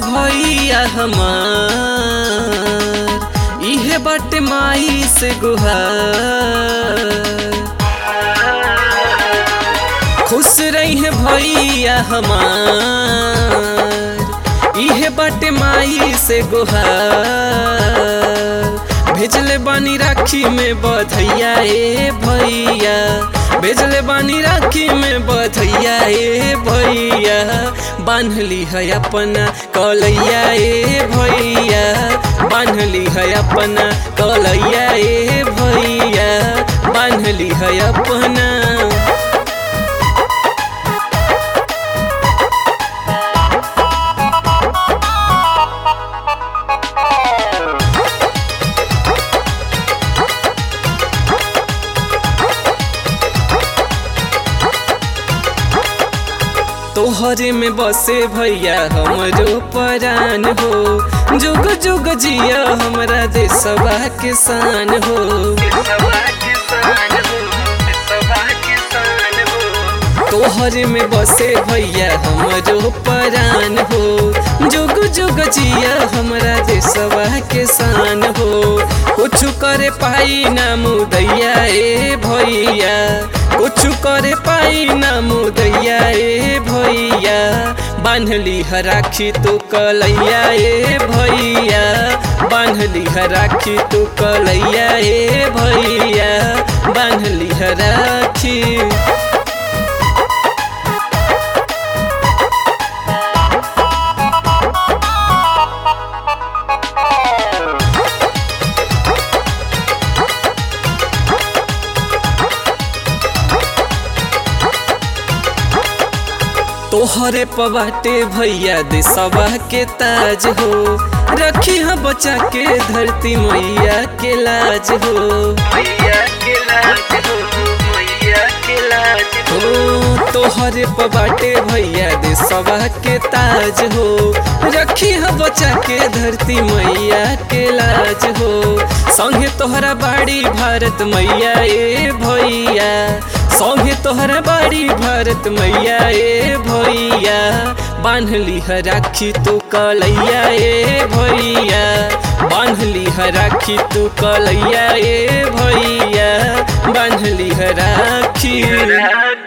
भैया हमार इहे बाटे माई से गुहार खुश रही है भैया हमार इहे बाटे माई से गुहार भेजले बानी राखी में बधैया ए भैया भेजले बानी राखी में बधैया ए भैया बांधली है अपना कलैया ए भैया बांधली है अपना कलैया ए भैया बांधली है अपना तोहरे में बसे भैया हमरो परान हो जुग जुग जिया हमरा देशवा के शान हो तोहरे में बसे भैया हमरो परान हो जुग जुग जिया हमरा देशवा के शान हो कुछ करे पाई ना मुदैया ए भैया कुछ करे पाई ना मुदैया ए भैया बांधली है राखी तू कलैया ए भैया बांधली है राखी तू कलैया ए भैया बांधली है राखी तोहरे पबाटे भैया देशवा के ताज हो रखी है बचा के धरती मैया के लाज हो हो तोहरे पबाटे भैया देशवा के ताज हो रखी है बचा के धरती मैया के लाज हो संगे तोहरा बाड़ी भारत मैया ए भैया संगे तोहरा बाड़ी भारत मैया ए भैया बांधली है राखी तू कलैया ए भैया बांधली है राखी तू कलैया ए भैया बांधली है राखी